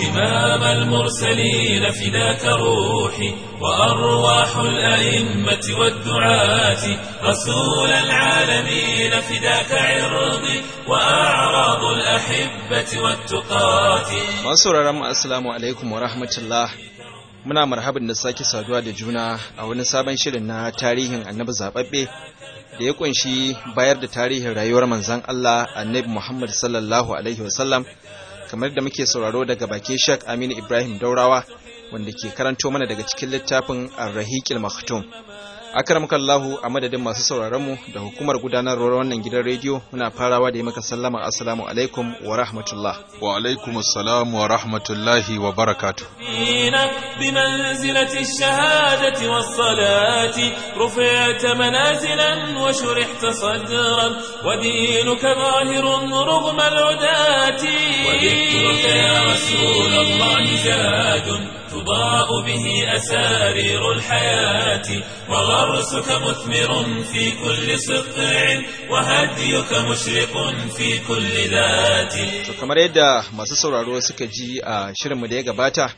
إمام المرسلين فداك روحي وأرواح الأئمة والدعاة رسول العالمين فداك عرضي وأعراض الأحبة والتقاة Masu sauraron mu assalamu alaikum wa rahmatullah. Muna marhaban da sake saduwa da juna a wani sabon shirin na tarihin annabi zababbe da ya kunshi bayar da tarihin rayuwar manzon Allah annabi Muhammad sallallahu alaihi wasallam kamar da muke sauraro daga bakin Sheikh Aminu Ibrahim Daurawa wanda ke karanto mana daga cikin littafin Ar-Rahiqil Maktum. Akramakallahu a madadin masu sauraron mu da hukumar gudanarwar wannan gidan rediyo muna farawa da yi maka sallama assalamu alaikum wa rahmatullah. wa alaikum assalam wa rahmatullahi wa barakatuh فينا بمنزلة الشهادة والصلاة رفعت منازلا وشرحت صدرا ودينك ظاهر رغم العداة وذكرك يا رسول الله زاد تضاء به أسارير الحياة وغرسك مثمر في كل سطع وهديك مشرق في كل ذات To kamar yadda masu sauraro suka ji a shirinmu da ya gabata,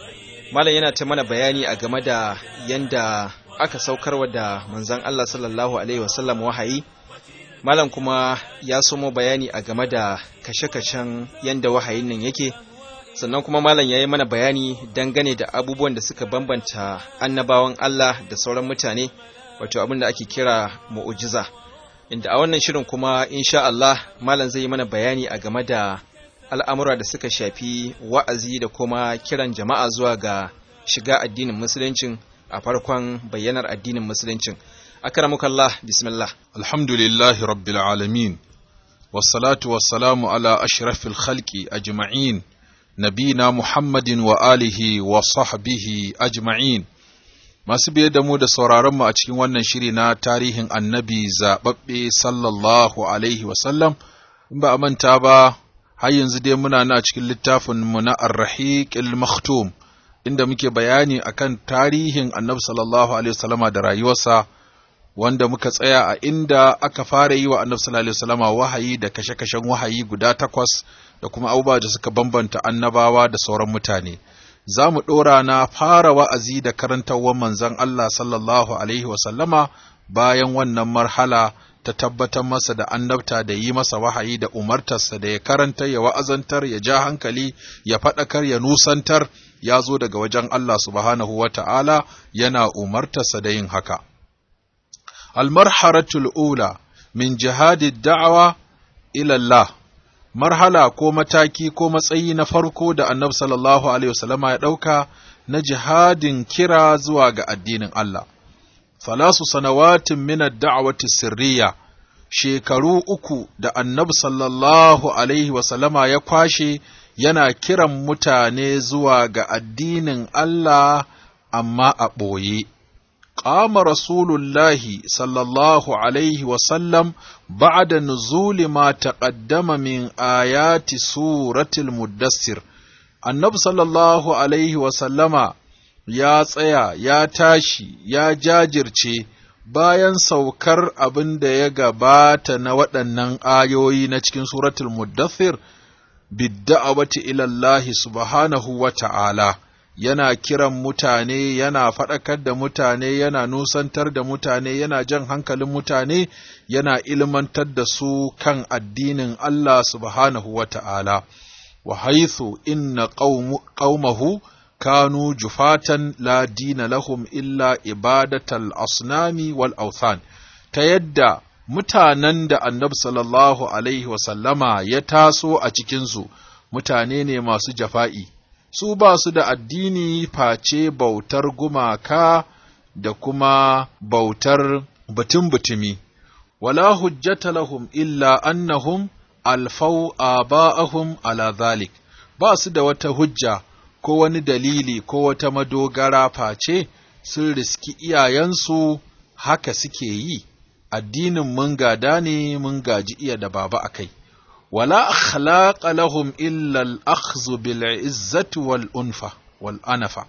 Malam yana ta mana bayani a game da yanda aka saukarwa da manzon Allah sallallahu Alaihi wasallam wahayi, Malam kuma ya somo bayani a game da kashe-kashen yanda wahayin nan yake, sannan kuma Malam ya yi mana bayani dangane da abubuwan da suka bambanta annabawan Allah da sauran mutane, wato abin da ake kira mu'ujiza. Inda a wannan shirin kuma insha Allah Malam zai yi mana bayani a game da al'amura da suka shafi wa'azi da kuma kiran jama'a zuwa ga shiga addinin musuluncin a farkon bayyanar addinin musuluncin. Akramukallah, bismillah. alhamdulillahi rabbil alamin wassalatu wassalamu ala ashrafil khalqi ajma'in nabina muhammadin wa alihi wa sahbihi ajma'in masu biye da mu da sauraron mu a cikin wannan shiri na tarihin annabi zaɓaɓɓe sallallahu alaihi wasallam in ba a manta ba har yanzu dai muna na cikin littafin mu na ar-rahiqil maktum inda muke bayani akan tarihin annabi sallallahu alaihi wasallama da rayuwarsa wanda muka tsaya a inda aka fara yi wa annabi sallallahu alaihi wasallama wahayi da kashe-kashen wahayi guda takwas da kuma abubuwa da suka bambanta annabawa da sauran mutane za mu ɗora na fara wa'azi da karantarwar manzon Allah sallallahu alaihi wasallama bayan wannan marhala ta tabbatar masa da annabta da yi masa wahayi da umartarsa da ya karanta ya wa'azantar ya ja hankali ya faɗakar ya nusantar ya zo daga wajen Allah subhanahu wa ta'ala yana umartarsa da yin haka. Almarharatul ula min jihadi da'awa ilallah marhala ko mataki ko matsayi na farko da annabi sallallahu alaihi wasallama ya ɗauka na jihadin kira zuwa ga addinin Allah. Salasu sanawatin min ad-da'wati sirriya shekaru uku da annabi sallallahu alaihi wasallama ya kwashe yana kiran mutane zuwa ga addinin Allah amma a ɓoye. قام رسول الله صلى الله عليه وسلم بعد نزول ما تقدم من آيات سورة المدثر النبي صلى الله عليه وسلم ya tsaya ya tashi ya jajirce bayan saukar abin da ya gabata na waɗannan ayoyi na cikin suratul muddathir bidda'awati ilallahi subhanahu wa ta'ala yana kiran mutane yana faɗakar da mutane yana nusantar da mutane yana jan hankalin mutane yana ilmantar da su kan addinin Allah subhanahu wa ta'ala wa haithu inna qaumahu kanu jufatan la dina lahum illa ibadatal asnami wal authan ta yadda mutanen da annabi sallallahu alaihi wasallama ya taso a cikinsu mutane ne masu jafa'i su ba su da addini face bautar gumaka da kuma bautar batun butumi wala hujjata lahum illa annahum alfau aba'ahum ala zalik ba su da wata hujja ko wani dalili ko wata madogara face sun riski iyayensu haka suke yi addinin mun gada ne mun gaji iya da baba a kai wala akhlaqa lahum illa al-akhdhu bil izzati wal unfa wal anafa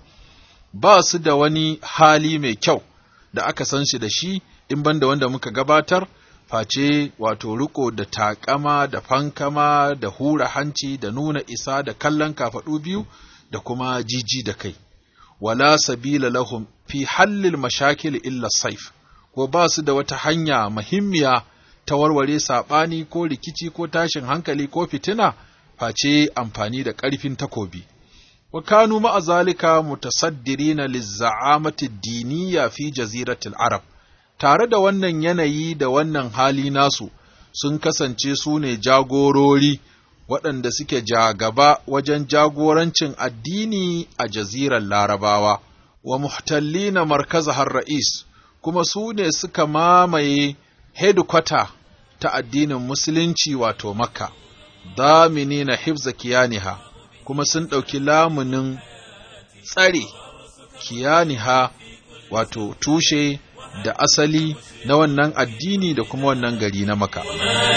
ba su da wani hali mai kyau da aka san shi da shi in banda wanda muka gabatar face wato riko da takama da fankama da hura hanci da nuna isa da kallon kafaɗu biyu da kuma jiji da kai wala sabila lahum fi hallil mashakil illa saif ko ba su da wata hanya muhimmiya ta warware saɓani ko rikici ko tashin hankali ko fitina face amfani da ƙarfin takobi wa kanu ma'a zalika mutasaddirina lizza'amati diniya fi jaziratil arab tare da wannan yanayi da wannan hali nasu sun kasance su ne jagorori waɗanda suke jagaba wajen jagorancin addini a jazirar larabawa wa muhtallina markaza har ra'is kuma su ne suka mamaye hedikwata ta addinin musulunci wato makka damini na hifza kiyaniha kuma sun ɗauki lamunin tsare kiyaniha wato tushe da asali na wannan addini da kuma wannan gari na maka.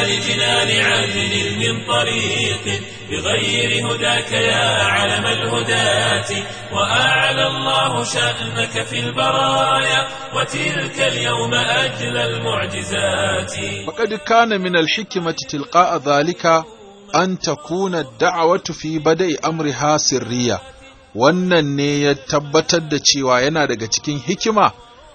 بغير هداك يا علم الهداة وأعلى الله شأنك في البرايا وتلك اليوم أجل المعجزات فقد كان من الحكمة تلقاء ذلك أن تكون الدعوة في بدء أمرها سرية wannan ne ya tabbatar da cewa yana daga cikin hikima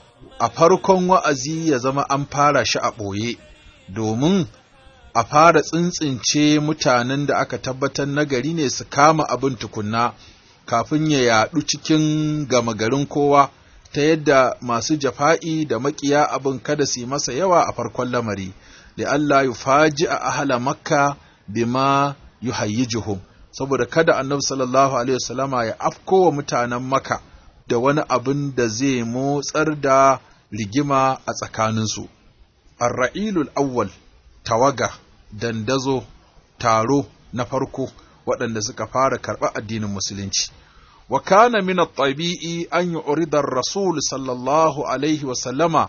a farkon wa'azi ya zama an fara shi a ɓoye, domin a fara tsintsince mutanen da aka tabbatar nagari ne su kama abin tukunna kafin ya yaɗu cikin gama garin kowa ta yadda masu jafa'i da maƙiya abin kada su yi masa yawa a farkon lamari, da Allah ya faji a ahala makka bima yuhayyijuhum saboda kada annabi sallallahu alaihi wasallama ya afko wa mutanen maka da wani abin da zai motsar da rigima a tsakaninsu. Ar-ra'ilul awwal tawaga dandazo taro na farko waɗanda suka fara karɓar addinin musulunci. Wa kana min at-tabi'i an yu'rida ar-rasul sallallahu alaihi wa sallama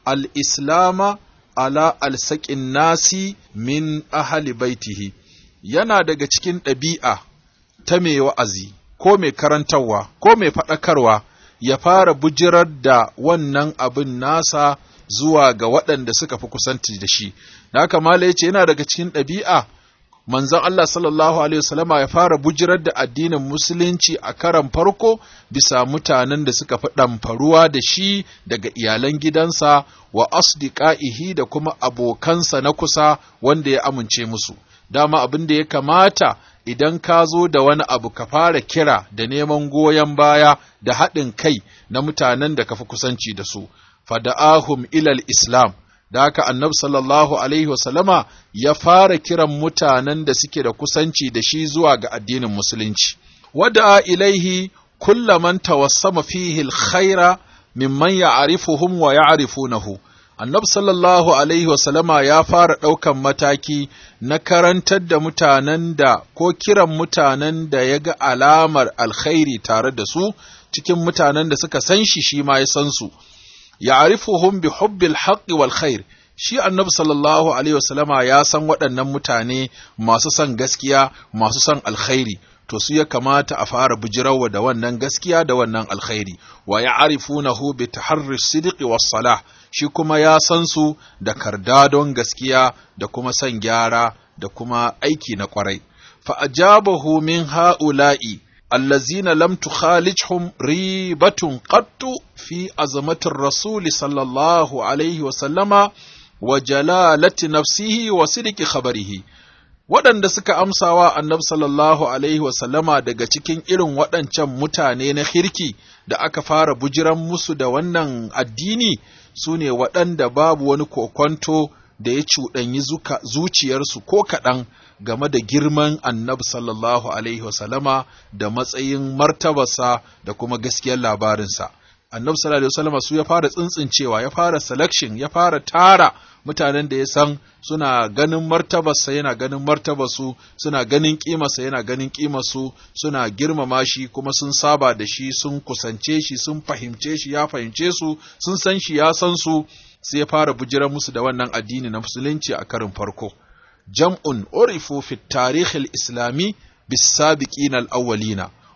al-islama ala al-saqin nasi min ahli baitihi yana daga cikin ɗabi'a ta mai wa'azi ko mai karantarwa ko mai faɗakarwa ya fara bujirar da wannan abin nasa zuwa ga waɗanda suka fi kusanci da shi. Da haka Mala ya ce yana daga cikin ɗabi'a manzon Allah sallallahu Alaihi wasallama ya fara bujirar da addinin Musulunci a karan farko bisa mutanen da suka fi ɗamfaruwa da shi daga iyalan gidansa wa asdiqaihi da kuma abokansa na kusa wanda ya amince musu. Dama abin da ya kamata idan ka zo da wani abu ka fara kira da neman goyon baya da haɗin kai na mutanen da ka fi kusanci da su, fada'ahum ilal Islam, da haka annab sallallahu Alaihi wasallama ya fara kiran mutanen da suke da kusanci da shi zuwa ga addinin Musulunci. Wada'a ilaihi kullaman tawassama fihi alkhaira mimman ya'rifuhum wa ya'rifunahu. annabi sallallahu alaihi wasallama ya fara ɗaukan mataki na karantar da mutanen da ko kiran mutanen da ya ga alamar alkhairi tare da su cikin mutanen da suka san shi shi ma ya san su ya'rifuhum bi hubbil haqqi wal khair shi annabi sallallahu alaihi wasallama ya san waɗannan mutane masu son gaskiya masu son alkhairi to su ya kamata a fara bujirawa da wannan gaskiya da wannan alkhairi wa ya'rifunahu bi taharri sidqi was salah shi kuma ya san su da kardadon gaskiya da kuma son gyara da kuma aiki na kwarai fa ajabahu min ha'ula'i allazina lam tukhalijhum ribatun qattu fi azamatir rasul sallallahu alaihi wa sallama wa jalalati nafsihi wa sidqi khabarihi waɗanda suka amsawa annabi sallallahu alaihi wasallama daga cikin irin waɗancan mutane na kirki da aka fara bujiran musu da wannan addini su ne waɗanda babu wani kokonto da ya cuɗanyi zuciyarsu ko kaɗan game da girman annabi sallallahu alaihi wasallama da matsayin martabarsa da kuma gaskiyar labarinsa. annabi sallallahu alaihi wasallam su ya fara tsintsincewa ya fara selection ya fara tara mutanen da ya san suna ganin martabarsa yana ganin martabarsu suna ganin kimarsa yana ganin kimarsu suna girmama shi kuma sun saba da shi sun kusance shi sun fahimce shi ya fahimce su sun san shi ya san su sai ya fara bujiran musu da wannan addini na musulunci a karin farko jam'un urifu fi tarikh al-islami bis-sabiqin al-awwalina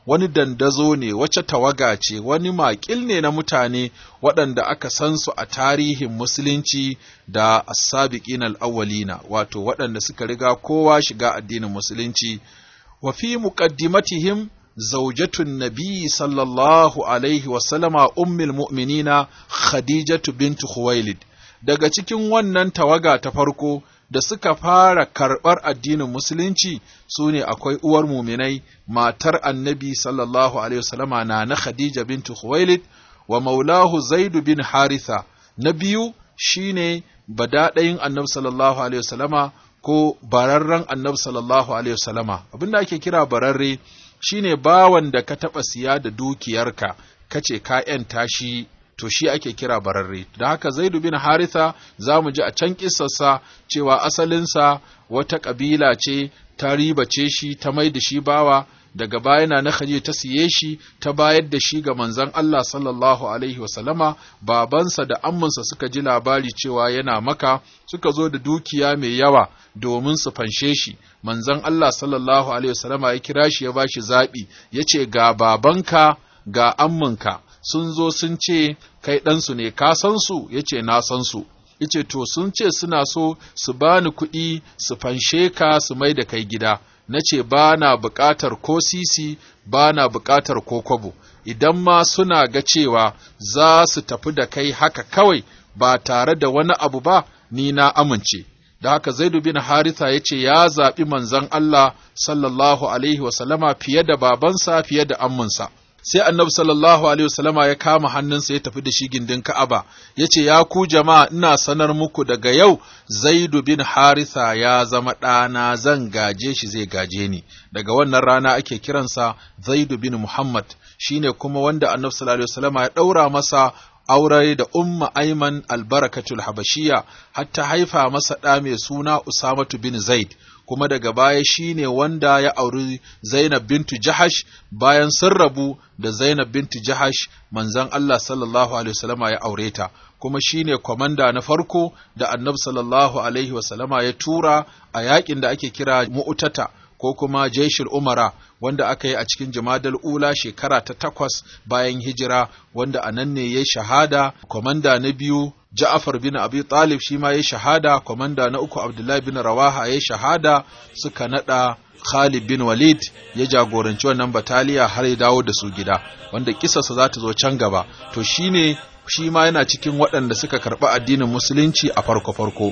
wani dandazo ne wace tawaga ce wani makil ne na mutane waɗanda aka san su a tarihin musulunci da as-sabiqin al-awwalina wato waɗanda suka riga kowa shiga addinin musulunci wa fi muqaddimatihim zaujatun nabi sallallahu alaihi wasallama ummul mu'minina khadijatu bintu khuwailid daga cikin wannan tawaga ta farko da suka fara karɓar addinin musulunci su ne akwai uwar muminai matar annabi sallallahu alaihi wasallama na na khadija bintu khuwailid wa maulahu zaidu bin haritha na biyu shine badaɗayin annabi sallallahu alaihi wasallama ko bararren annabi sallallahu alaihi wasallama abinda ake kira bararre shine bawan da ka taɓa siya da dukiyarka kace ka ‘yanta shi to shi ake kira bararre da haka zaidu bin haritha za mu ji a can kissarsa cewa asalinsa wata ƙabila ce ta ribace shi ta mai da shi bawa daga baya na na Khadija ta siye shi ta bayar da shi ga manzon Allah sallallahu alaihi wasallama babansa da amminsa suka ji labari cewa yana maka suka zo da dukiya mai yawa domin su fanshe shi manzon Allah sallallahu alaihi wasallama ya kira shi ya bashi zabi yace ga babanka ga amminka sun zo sun ce kai ɗansu ne ka san su yace na san su yace to sun ce suna so su bani kuɗi su fanshe ka su mai da kai gida na ce ba na buƙatar ko sisi ba na buƙatar ko kwabo idan ma suna ga cewa za su tafi da kai haka kawai ba tare da wani abu ba ni na amince da haka zaidu bin haritha ya ce ya zaɓi manzon Allah sallallahu alaihi wasallama fiye da babansa fiye da amminsa sai annabi sallallahu alaihi wasallama ya kama hannunsa ya tafi da shi gindin Ka'aba ya ce ya ku jama'a ina sanar muku daga yau Zaidu bin Haritha ya zama ɗana zan gaje shi zai gaje ni daga wannan rana ake kiransa Zaidu bin Muhammad shine kuma wanda annabi sallallahu alaihi wasallama ya ɗaura masa aure da umma Aiman albarakatul habashiya hatta haifa masa ɗa mai suna Usamatu bin Zaid kuma daga baya shine wanda ya auri Zainab bintu Jahash bayan sun rabu da Zainab bintu Jahash manzon Allah sallallahu alaihi wasallama ya aure ta kuma shine kwamanda na farko da Annabi sallallahu alaihi wasallama ya tura a yakin da ake kira Mu'tata ko kuma Jaishul Umara wanda aka yi a cikin Jumadal Ula shekara ta takwas bayan hijira wanda a nan ne ya shahada kwamanda na biyu Ja'far bin Abi Talib shi ma ya shahada, kwamanda na uku Abdullahi bin Rawaha ya shahada suka nada Khalid bin Walid ya jagoranci wannan bataliya har ya dawo da su gida, wanda kisarsa za ta zo can gaba. To shine shi ma yana cikin waɗanda suka karɓi addinin musulunci a farko-farko.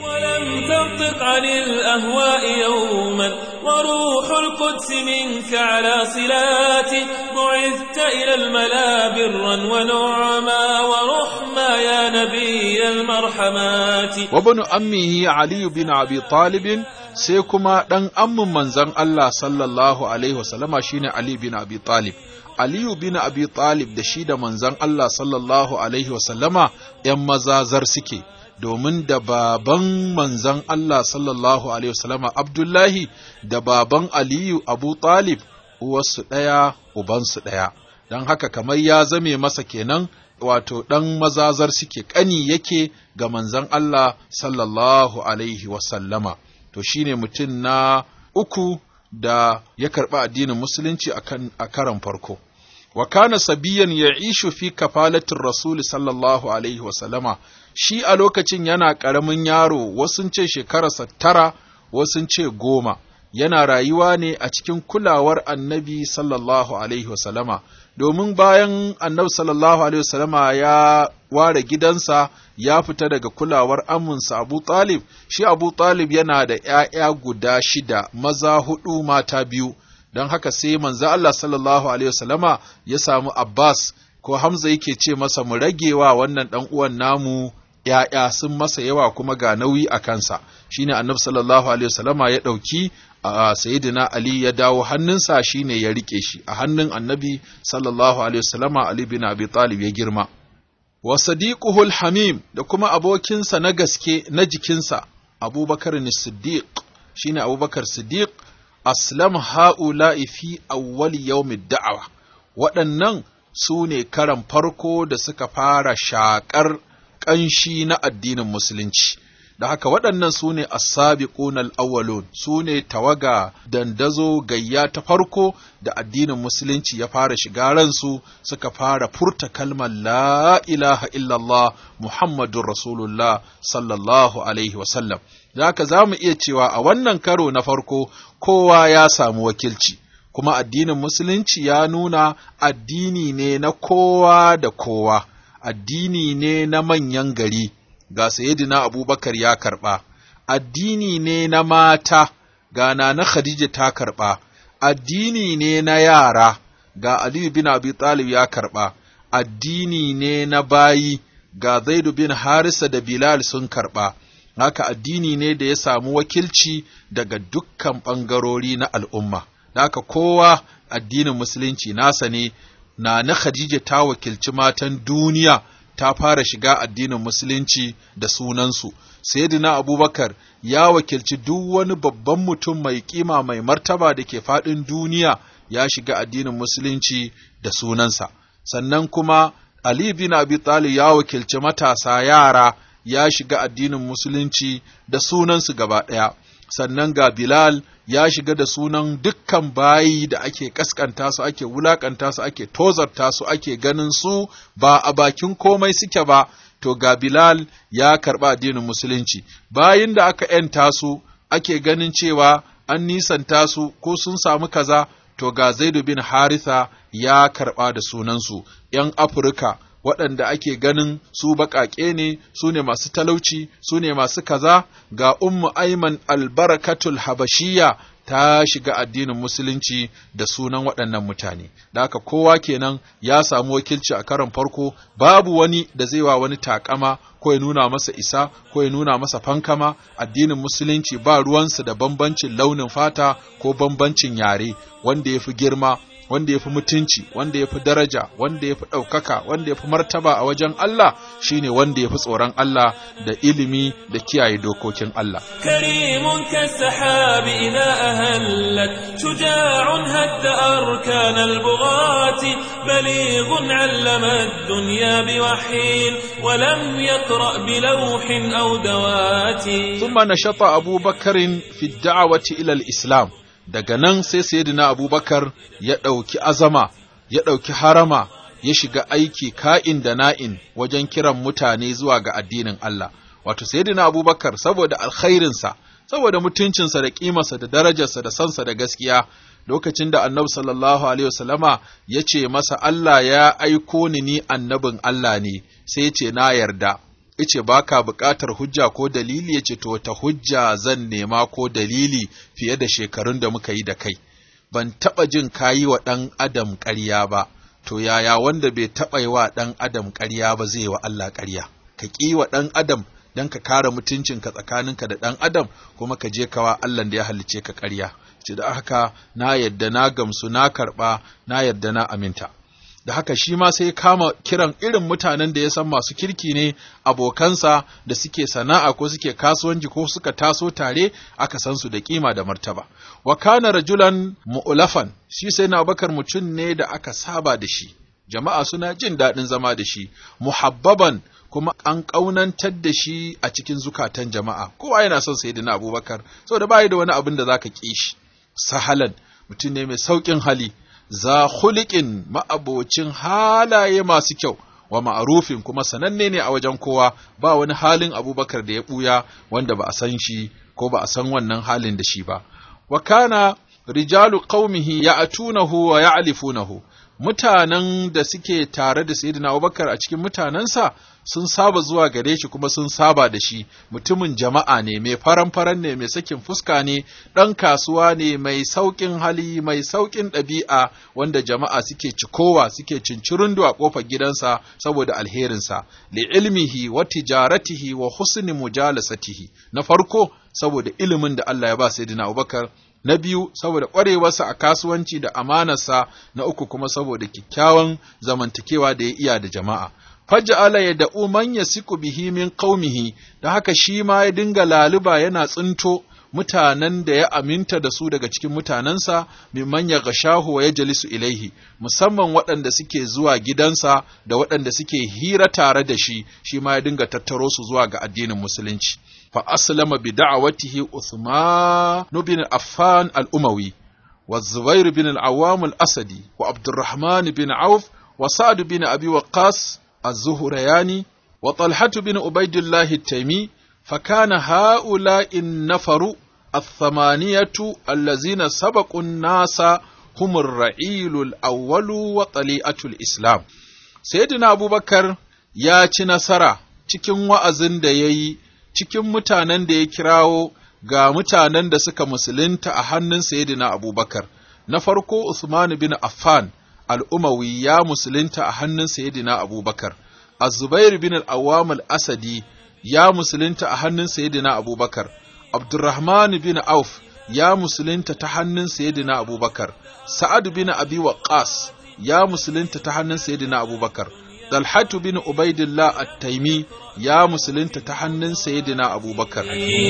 وروح القدس منك على صلات بعثت إلى الملا برا ونعما ورحما يا نبي المرحمات وابن أمه علي بن أبي طالب sai kuma ɗan ammin manzon Allah sallallahu Alaihi wasallama shine Ali bin Abi Talib. Aliyu bin Abi Talib da shi da manzon Allah sallallahu Alaihi wasallama ‘yan mazazar suke, domin da baban manzon Allah sallallahu Alaihi wasallama Abdullahi da baban Aliyu Abu Talib uwarsu ɗaya, ubansu ɗaya. Don haka kamar ya zame masa kenan wato ɗan mazazar suke ƙani yake ga manzon Allah sallallahu Alaihi wasallama. To shi ne mutum na uku da ya karɓi addinin musulunci a karan farko. wa kana sabiyan ya ishu fi kafalatin rasuli sallallahu alaihi wasallama shi a lokacin yana ƙaramin yaro wasu ce shekararsa tara wasu ce goma yana rayuwa ne a cikin kulawar annabi sallallahu alaihi wasallama domin bayan annabi sallallahu alaihi wasallama ya ware gidansa ya fita daga kulawar aminsa abu talib shi abu talib yana da ‘ya'ya guda shida maza hudu mata biyu don haka sai manzo Allah sallallahu alaihi wasallama ya samu Abbas ko Hamza yake ce masa mu ragewa wannan dan uwan namu ‘ya'ya sun masa yawa kuma ga nauyi a kansa shine annabi sallallahu alaihi wasallama ya ɗauki a sayyidina Ali ya dawo hannunsa shine ya rike shi a hannun annabi sallallahu alaihi wasallama Ali bin Abi Talib ya girma wa sadiquhu hamim da kuma abokinsa na gaske na jikinsa Abubakar Siddiq shine Abubakar Siddiq aslam ha'ula'i fi awwali yawmid da'awa waɗannan su ne karan farko da suka fara shaƙar ƙanshi na addinin musulunci da haka waɗannan su ne as-sabiqun al-awwalun su ne tawaga dandazo gayya ta farko da addinin musulunci ya fara shiga ransu suka fara furta kalmar la ilaha illallah muhammadur rasulullah sallallahu alaihi wasallam da haka za mu iya cewa a wannan karo na farko kowa ya samu wakilci kuma addinin musulunci ya nuna addini ne na kowa da kowa addini ne na manyan gari ga Sayyidina Abubakar ya karɓa, addini ne na mata, ga na Khadija ta karɓa, addini ne na yara, ga Aliyu bin Abi Talib ya karɓa, addini ne na bayi, ga Zaidu bin Harisa da Bilal sun karɓa, haka addini ne da ya samu wakilci daga dukkan ɓangarori na al'umma, haka kowa addinin Musulunci nasa ne, na na Khadija ta wakilci matan duniya. ta fara shiga addinin musulunci da sunansu sayyidina abubakar ya wakilci duk wani babban mutum mai kima mai martaba da ke faɗin duniya ya shiga addinin musulunci da sunansa sannan kuma ali bin abi talib ya wakilci matasa yara ya shiga addinin musulunci da sunansu gaba ɗaya sannan ga bilal ya shiga da sunan dukkan bayi da ake kaskanta su ake wulakanta su ake tozarta su ake ganin su ba a bakin komai suke ba to ga Bilal ya karɓa addinin musulunci bayin da aka ‘yanta su ake ganin cewa an nisanta su ko sun samu kaza to ga Zaidu bin Haritha ya karɓa da sunansu ‘yan Afirka waɗanda ake ganin su baƙaƙe ne su ne masu talauci su ne masu kaza ga ummu aiman albarakatul habashiya ta shiga addinin musulunci da sunan waɗannan mutane da haka kowa kenan ya samu wakilci a karon farko babu wani da zai wa wani takama ko ya nuna masa isa ko ya nuna masa fankama addinin musulunci ba ruwansa da bambancin launin fata ko bambancin yare wanda ya fi girma wanda ya fi mutunci wanda ya fi daraja wanda ya fi ɗaukaka wanda ya fi martaba a wajen Allah shine wanda ya fi tsoron Allah da ilimi da kiyaye dokokin Allah كريم كالسحاب إذا أهلت شجاع هد أركان البغاة بليغ علم الدنيا بوحي ولم يقرأ بلوح أو دوات ثم نشط أبو بكر في الدعوة إلى الإسلام daga nan sai sayyidina abubakar ya ɗauki azama ya ɗauki harama ya shiga aiki ka'in da na'in wajen kiran mutane zuwa ga addinin Allah wato sayyidina abubakar saboda alkhairinsa saboda mutuncinsa da ƙimarsa da darajarsa da sansa da gaskiya lokacin da annabi sallallahu alaihi wasallama ya ce masa Allah ya aiko ni ni annabin Allah ne sai ya ce na yarda ice ba ka buƙatar hujja ko dalili ya ce to wata hujja zan nema ko dalili fiye da shekarun da muka yi da kai ban taɓa jin kayi wa ɗan adam ƙarya ba to yaya wanda bai taɓa yi wa ɗan adam ƙarya ba zai wa Allah ƙarya ka ƙi wa ɗan adam don ka kare mutuncinka tsakaninka da ɗan adam kuma ka je kawa Allah da ya halicce ka ƙarya ce da haka na yadda na gamsu na karɓa na yadda na aminta da haka shi ma sai kama kiran irin mutanen da ya san masu kirki ne abokansa da suke sana'a ko suke kasuwanci ko suka taso tare aka san su da kima da martaba wa kana rajulan mu'lafan shi sai na bakar mutum ne da aka saba da shi jama'a suna jin daɗin zama da shi muhabbaban kuma an ƙaunantar da shi a cikin zukatan jama'a kowa yana son sayyidina abubakar saboda bai da wani abin da zaka ƙi shi sahalan mutum ne mai sauƙin hali za hulikin ma'abocin halaye masu kyau wa ma'arufin kuma sananne ne a wajen kowa ba wani halin abubakar da ya ɓuya wanda ba a san shi ko ba a san wannan halin da shi ba wa kana rijalu qaumihi ya'tunahu wa ya'lifunahu mutanen da suke tare da sayyidina abubakar a cikin mutanensa sun saba zuwa gare shi kuma sun saba da shi mutumin jama'a ne mai faran-faran ne mai sakin fuska ne ɗan kasuwa ne mai sauƙin hali mai sauƙin ɗabi'a wanda jama'a suke cikowa suke cincirundu a ƙofar gidansa saboda alherinsa li ilmihi wa tijaratihi wa husni mujalasatihi na farko saboda ilimin da Allah ya ba sayyidina Abubakar na biyu saboda ƙwarewarsa a kasuwanci da amanarsa na uku kuma saboda kyakkyawan zamantakewa da ya iya da jama'a faj'ala yad'u man yasiku bihi min qaumihi da haka shi ma ya dinga laluba yana tsinto mutanen da ya aminta da su daga cikin mutanensa mimman ya gashahu wa ya jalisu ilaihi musamman waɗanda suke zuwa gidansa da waɗanda suke hira tare da shi shi ma ya dinga tattaro su zuwa ga addinin musulunci fa aslama bi da'awatihi Uthman bin Affan al-Umawi wa Zubair bin al-Awwam al-Asadi wa Abdurrahman bin Auf wa Sa'd bin Abi Waqqas az-Zuhrayani wa Talha bin Ubaidillah at-Taymi فكان هؤلاء النفر الثمانية الذين سبقوا الناس هم الرعيل الأول وطليئة الإسلام سيدنا أبو بكر ya ci nasara cikin wa'azin da ya yi, cikin mutanen da ya kirawo ga mutanen da suka musulunta a hannun Sayyidina Abubakar. Na farko Usman bin Affan al'umawi ya musulunta a hannun Sayyidina Abubakar, Az-Zubair bin al-Awwam al-Asadi ya musulunta a hannun Sayyidina Abubakar, Abdurrahman bin Auf ya musulunta ta hannun Sayyidina Abubakar, Sa'ad bin Abi Waqqas ya musulunta ta hannun Sayyidina Abubakar, Dalhatu bin Ubaidillah At-Taimi ya musulunta ta hannun Sayyidina Abubakar.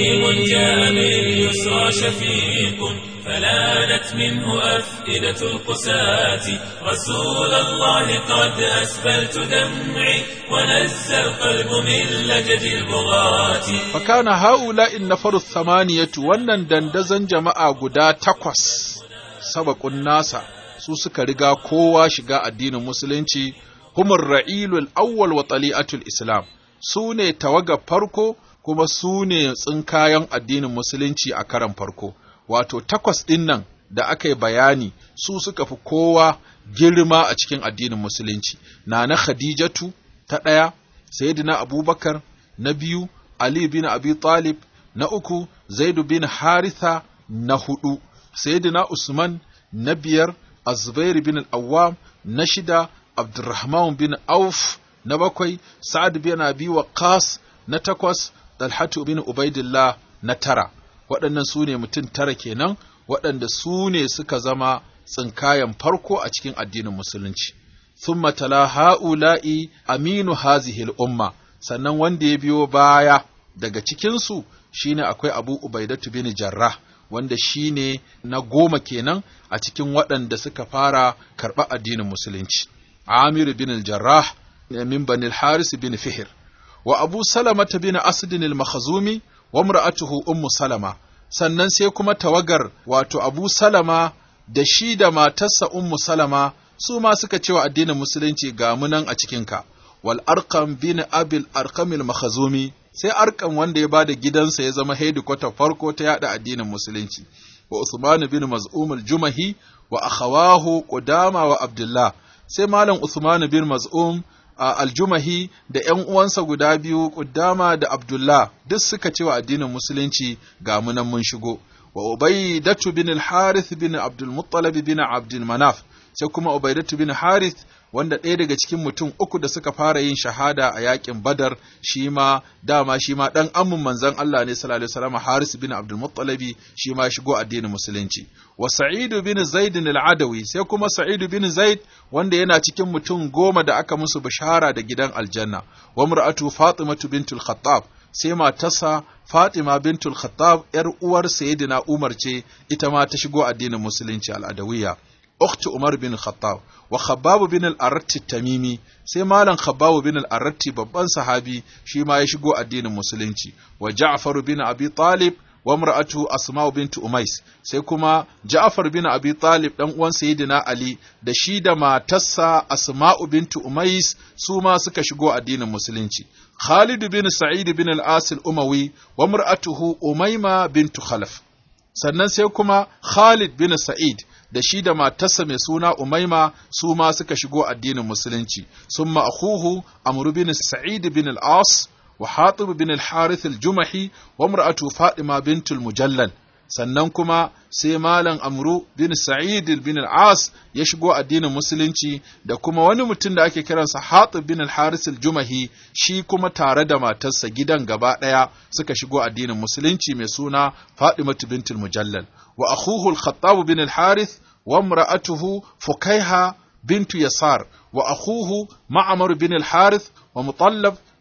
فلانت منه أفئدة القساة رسول الله قد أسبلت دمعي ونزى القلب من لجج البغاة فكان هؤلاء النفر الثمانية wannan dandazon jama'a guda takwas sabaqun nasa su suka riga kowa shiga addinin musulunci humur ra'ilul awwal wa tali'atul islam su ne tawaga farko kuma su ne tsinkayen addinin musulunci a karan farko wato takwas ɗin nan da aka yi bayani su suka fi kowa girma a cikin addinin musulunci na na khadijatu ta ɗaya sayyidina abubakar na biyu ali bin abi talib na uku zaidu bin haritha na hudu sayyidina usman na biyar azubair bin al-awwam na shida abdurrahman bin auf na bakwai sa'ad bin abi waqas na takwas dalhatu bin ubaidillah na tara waɗannan su ne mutum tara kenan waɗanda su ne suka zama tsinkayen farko a cikin addinin musulunci thumma tala ha'ula'i aminu hazihil umma sannan wanda ya biyo baya daga cikinsu shine akwai abu ubaidatu bin jarrah wanda shine na goma kenan a cikin waɗanda suka fara karɓa addinin musulunci amir bin jarrah min banil haris bin fihir wa abu salamata bin asdin al-makhzumi wa imra'atuhu ummu salama sannan sai kuma tawagar wato abu salama da shi da matarsa ummu salama su ma suka cewa addinin musulunci ga munan a cikinka wal arqam bin abil arqamil makhzumi sai arqam wanda ya bada gidansa ya zama headquarter farko ta yada addinin musulunci wa usman bin maz'um al-jumahi wa akhawahu qudama wa abdullah sai malam usman bin maz'um aljumahi da ‘yan uwansa guda biyu Ƙuddama da Abdullah duk suka cewa addinin Musulunci ga munan mun shigo, wa Ubaidatu bin al-Harith bin Abdul Muttalib bin Abdul Manaf, sai kuma Ubaidatu bin Harith wanda ɗaya daga cikin mutum uku da suka fara yin shahada a yakin Badar shi ma dama shi ma ɗan amin manzon Allah ne sallallahu alaihi wasallam Haris bin Abdul Muttalib shi ma shigo addinin Musulunci. Wa Sa'id bin Zaid al-Adawi sai kuma Sa'id bin Zaid wanda yana cikin mutum goma da aka musu bishara da gidan aljanna. Wa mar'atu Fatimatu bintul Khattab sai matarsa Fatima bintul Khattab ‘yar uwar Sayyidina Umar ce ita ma ta shigo addinin Musulunci al'adawiyya. أخت عمر بن الخطاب وخباب بن الأرت التميمي sai malam Khabbab bin al-Arratti babban sahabi shi ma ya shigo addinin musulunci wa Ja'far bin Abi Talib wa imra'atu Asma bint Umais sai kuma Ja'far bin Abi Talib dan uwan Sayyidina Ali da shi da matarsa Asma bint Umais su ma suka shigo addinin musulunci Khalid bin Sa'id bin al-As al-Umawi wa imra'atuhu Umayma bint Khalaf sannan sai kuma Khalid bin Sa'id da shi da matarsa mai suna Umaima su ma suka shigo addinin musulunci sun ma'akuhu Amr bin Sa'id bin al-As wa Hatib bin al-Harith al-Jumahi wa imra'atu Fatima bint al-Mujallal sannan kuma sai malam Amru bin Sa'id bin al-As ya shigo addinin musulunci da kuma wani mutum da ake kiransa Hatib bin al-Harith al-Jumahi shi kuma tare da matarsa gidan gaba ɗaya suka shigo addinin musulunci mai suna Fatimatu bint al-Mujallal wa akhuhu al-Khattab bin al-Harith wa imra'atuhu Fukaiha bint Yasar wa akhuhu Ma'mar bin al-Harith wa Mutallab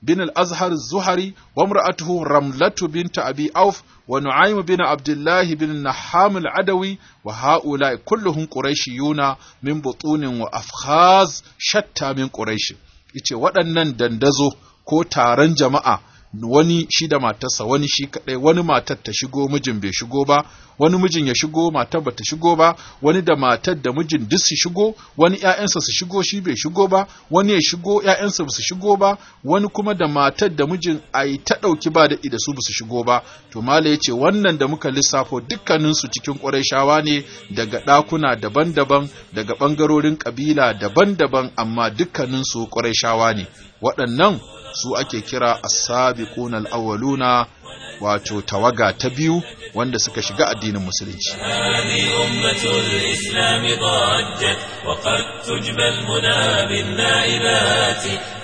بن الأزهر الزهري وامرأته رملة بنت أبي أوف ونعيم بن عبد الله بن النحام العدوي وهؤلاء كلهم قريشيون من بطون وأفخاذ شتى من قريش ice waɗannan dandazo ko taron jama'a wani shi da matarsa wani shi kaɗai wani matar ta shigo mijin bai shigo ba wani mijin ya shigo matar ba ta shigo ba wani da matar da mijin duk su shigo wani ƴaƴansa su shigo shi bai shigo ba wani ya shigo ƴaƴansa ba su shigo ba wani kuma da matar da mijin ai ta ɗauki ba da da su ba su shigo ba to mala ya ce wannan da muka lissafo dukkaninsu cikin ƙurayshawa ne daga ɗakuna daban-daban daga ɓangarorin ƙabila daban-daban amma dukkaninsu ƙurayshawa ne waɗannan su ake kira as-sabiqun al-awwaluna wato tawaga ta biyu wanda suka shiga addinin musulunci هذه أمة الإسلام ضجت وقد تجبى المنى بالنائبات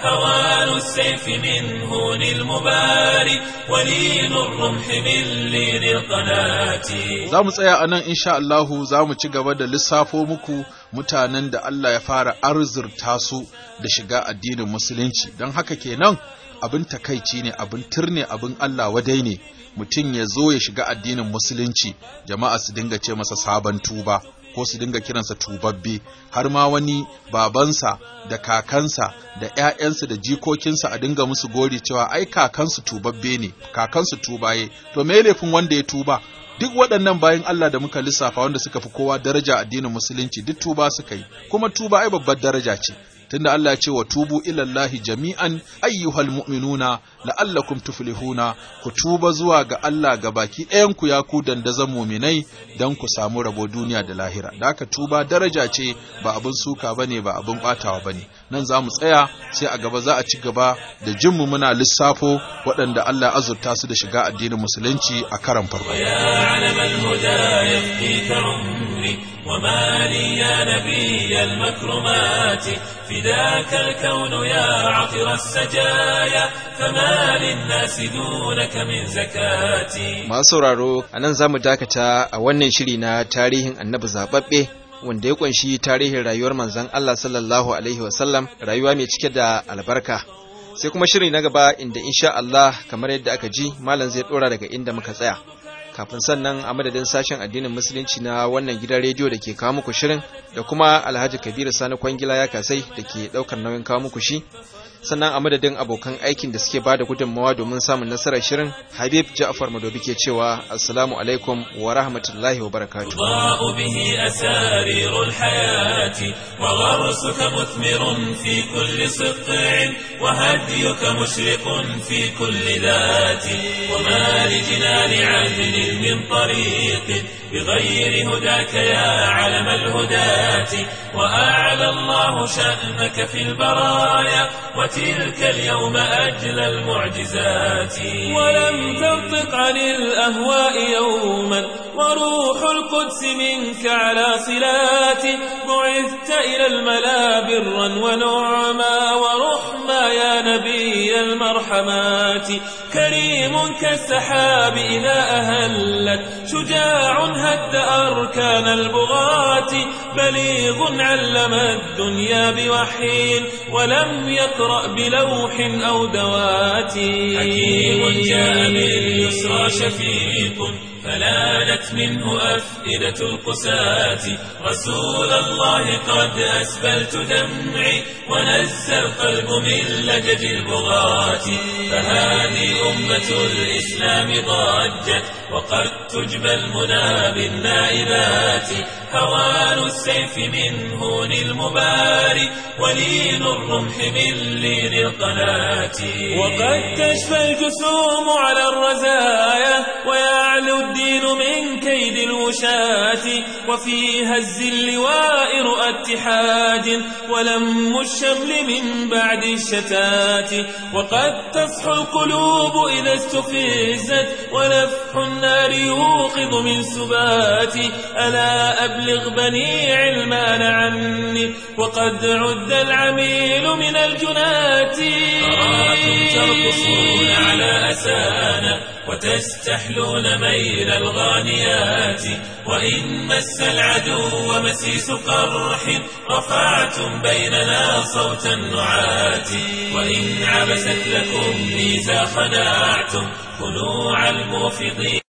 هوان السيف من هون المبارك ولين الرمح من لين القناة za mu tsaya a nan insha Allahu za mu ci gaba da lissafo muku mutanen da Allah ya fara arzurta su da shiga addinin musulunci don haka kenan abin takaici ne abin turne abin Allah wadai ne mutum ya zo ya shiga addinin musulunci jama'a su dinga ce masa sabon tuba ko su dinga kiransa tubabbe har ma wani babansa da kakansa da ‘ya'yansa da jikokinsa a dinga musu gori cewa ai kakansu tubabbe ne kakansu tubaye to me laifin wanda ya tuba duk waɗannan bayan Allah da muka lissafa wanda suka fi kowa daraja addinin musulunci duk tuba suka yi kuma tuba ai babbar daraja ce tunda Allah ya ce wa tubu ilallahi jami'an ayyuhal mu'minuna la'allakum tuflihuna ku tuba zuwa ga Allah ga baki ɗayan ku ya ku dandazan muminai dan ku samu rabo duniya da lahira da haka tuba daraja ce ba abin suka bane ba abin batawa bane nan za mu tsaya sai a gaba za a ci gaba da jin mu muna lissafo waɗanda Allah ya azurta su da shiga addinin musulunci a karan farko يا علم الهدى يفديك عمري وما لي يا نبي المكرمات فداك الكون يا عطر السجايا فما للناس دونك من زكاتي masu sauraro a nan za mu dakata a wannan shiri na tarihin annabi zaɓaɓɓe wanda ya kunshi tarihin rayuwar manzon Allah sallallahu alaihi wasallam rayuwa mai cike da albarka sai kuma shiri na gaba inda insha Allah kamar yadda aka ji malam zai dora daga inda muka tsaya kafin sannan a madadin sashen addinin musulunci na wannan gidan rediyo da ke kawo muku shirin da kuma alhaji kabiru sani kwangila ya kasai da ke daukar nauyin kawo muku shi sannan a madadin abokan aikin da suke bada gudunmawa domin samun nasarar shirin habib ja'far madobi ke cewa assalamu alaikum wa rahmatullahi wa barakatuh تضاء به أسارير الحياة وغرسك مثمر في كل سطع وهديك مشرق في كل ذات وما لجنان عدل من طريق بغير هداك يا علم الهداة وأعلى الله شأنك في البرايا وتلك اليوم أجلى المعجزات ولم تنطق عن الأهواء يوما وروح القدس منك على صلات بعثت إلى الملا برا ونعما ورحما يا نبي المرحمات كريم كالسحاب إذا أهلت شجاع هد أركان البغاة بليغ علم الدنيا بوحي ولم يقرأ بلوح أو دوات حكيم جاء باليسرى شفيق فلانت منه أفئدة القساة رسول الله قد أسبلت دمعي ونزى القلب من لجج البغاة فهذه أمة الإسلام ضجت وقد تجبى المنى بالنائبات هوان السيف من هون المباري ولين الرمح من لين القناة وقد تشفى الجسوم على الرزايا ويعلو الدين من كيد الوشاة وفي هز اللواء رؤى اتحاد ولم الشمل من بعد الشتات وقد تصحو القلوب إذا استفزت ونفح النار يوقظ من سباتي ألا أبلغ بني علمان عني وقد عد العميل من الجنات أراكم ترقصون على أسفل عرسانا وتستحلون ميل الغانيات وإن مس العدو مسيس قرح رفعتم بيننا صوت النعات وإن عبست لكم ميزا خناعتم خنوع الموفضين